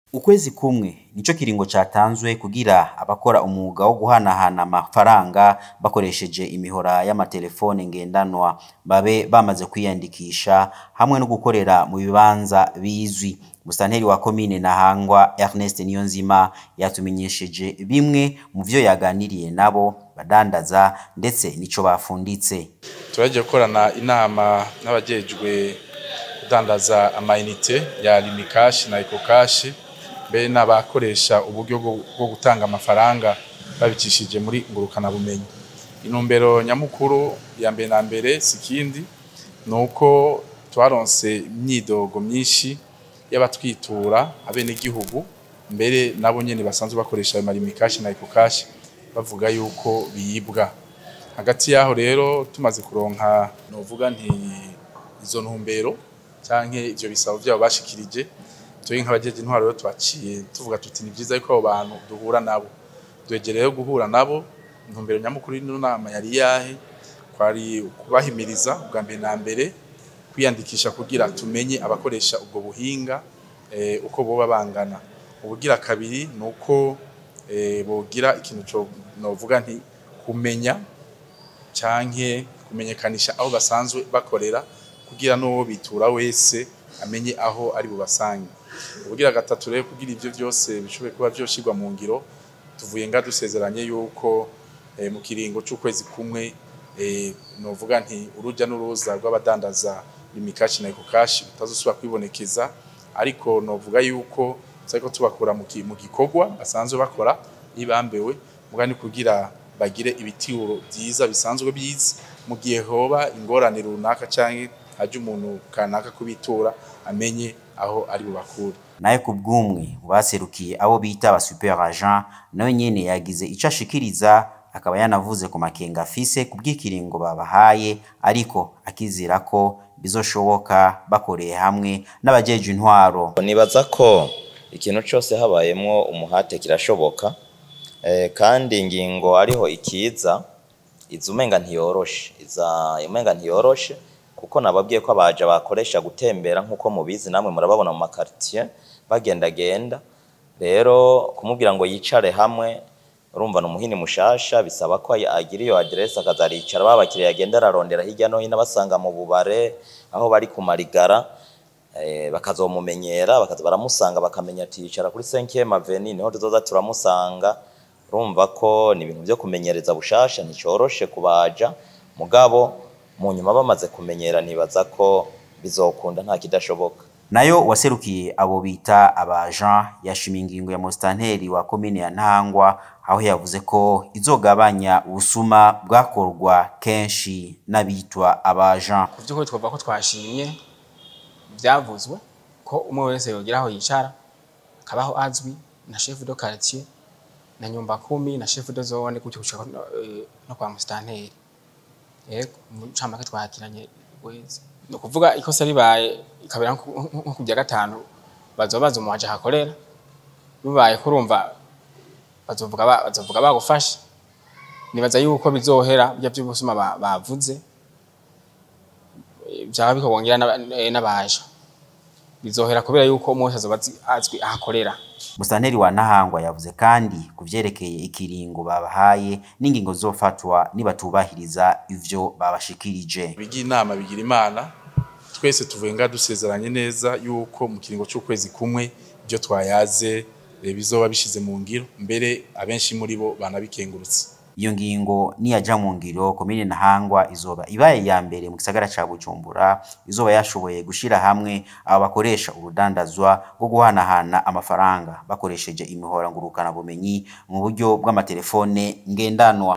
Ukwezi kumwe nico kiringo catanzwe kugira abakora umwuga wo guhanahana amafaranga bakoresheje imihora y'amatelefone ngendanwa babe bamaze kwiyandikisha hamwe no gukorera mu bibanza bizwi. Musitanteri wa komine Ntahangwa Ernest Niyonzima yatumenyesheje bimwe mu vyo yaganiriye nabo badandaza ndetse nico bafunditse. turaje gukorana inama n'abajejwe kudandaza amayinite ya limikashi na ekokashi mbere n'abakoresha uburyo bwo- bwo gutanga amafaranga babicishije muri ngurukanabumenyi intumbero nyamukuru ya mbere na mbere si ikindi ni uko twaronse imyidogo myinshi y'abatwitura abenegihugu mbere nabo nyene basanzwe bakoresha ayo malimikashi na ekokashi bavuga yuko biyibwa hagati yaho rero tumaze kuronka novuga nti izo ntumbero canke ivyo bisabo vyabo bashikirije turi nk'abajeje intwaro rero twaciye tuvuga tuti ni vyiza yuko abo bantu duhura nabo duhegereye rero guhura nabo intumbero nyamukuru y'ino nama yari yahe kwari kubahimiriza bwa mbere na mbere kwiyandikisha kugira tumenye abakoresha ubwo buhinga eh, uko boba bangana ubugira kabiri ni uko eh, bogira ikintu co novuga nti kumenya canke kumenyekanisha aho basanzwe bakorera kugira n'uwo bitura wese amenye aho ari bubasange ubugira gatatu rero kugira ivyo vyose bishobore kuba vyoshirwa mu ngiro tuvuye nga dusezeranye yuko eh, mu kiringo c'ukwezi kumwe eh, novuga nti uruja n'uruza rw'abadandaza imikashi na ekokashi bitazosubira kwibonekeza ariko novuga yuko turiko tubakura mu ki- mu gikorwa basanzwe bakora ibambewe muga ni kugira bagire ibitiro vyiza bisanzwe bizi mu gihe hoba ingorane runaka canke haje umuntu kanaka kubitura amenye aho ari bubakure naye ku bw'umwe mu baserukiye abo bita aba super agent nawe nyene yagize ico ashikiriza akaba yanavuze ku makenga afise ku bw'ikiringo babahaye ariko akizera ko bizoshoboka bakoreye hamwe n'abajeje intwaro nibaza ko ikintu cyose habayemwo umuhate kirashoboka eh, kandi ingingo ariho ikiza iza umenga ntiyoroshe iza umenga ntiyoroshe kuko nababwiye ko abaja bakoresha gutembera nk'uko mubizi namwe murababona mu makaritiye bagendagenda rero kumubwira ngo yicare hamwe urumva ni umuhini mushasha bisaba ko agira iyo aderesi akazaricara babakiriya yagenda ararondera hirya no hino abasanga mu bubare aho bari ku marigara eh, bakazomumenyera bakaza baramusanga bakamenya ati yicara kuri 5e avenue niho tuzoza turamusanga urumva ko ni ibintu byo kumenyereza bushasha nticoroshe kubaja mugabo mu nyuma bamaze kumenyera nibaza ko bizokunda nta kidashoboka nayo waserukiye abo bita abajan yashimiye ingingo ya musitanteri wa komine ya ntangwa aho yavuze ko izogabanya ubusuma bwakorwa kenshi n'abitwa abajan ku by'ukuri twavuga ko twashimye byavuzwe ko umwe wese yogira aho yicara akabaho azwi na chef de quartier na nyumba kumi na chef de zone gutyo gushika no, eh, no kwa musitanteri yego mu camake twakiranye wese ni ukuvuga ikosa ribaye ikabera nko nko ku bya gatanu bazobaza umuwaje hakorera bibaye kurumva bazovuga ba- bazovuga bagufashe nibaza yuko bizohera bya by'ubusuma ba- bavuze byaba bikongera n'aba- eh, n'abaje bizohera kubera yuko umwe wese azoba azi- azwi ahakorera musitanteri wa ntahangwa yavuze kandi ku vyerekeye ikiringo babahaye n'ingingo zofatwa nibatubahiriza ivyo babashikirije bigira inama bigira imana twese tuvuye nga dusezeranye neza yuko mu kiringo c'ukwezi kumwe ibyo twayaze eh, bizoba bishize mu ngiro mbere abenshi muri bo banabikengurutse iyo ngingo niyaja mu ngiro komine ntahangwa izoba ibaye iya mbere mu gisagara ca bujumbura izoba yashoboye gushira hamwe aba bakoresha urudandazwa rwo guhanahana amafaranga bakoresheje imihora ngurukana bumenyi mu buryo bw'amatelefone ngendanwa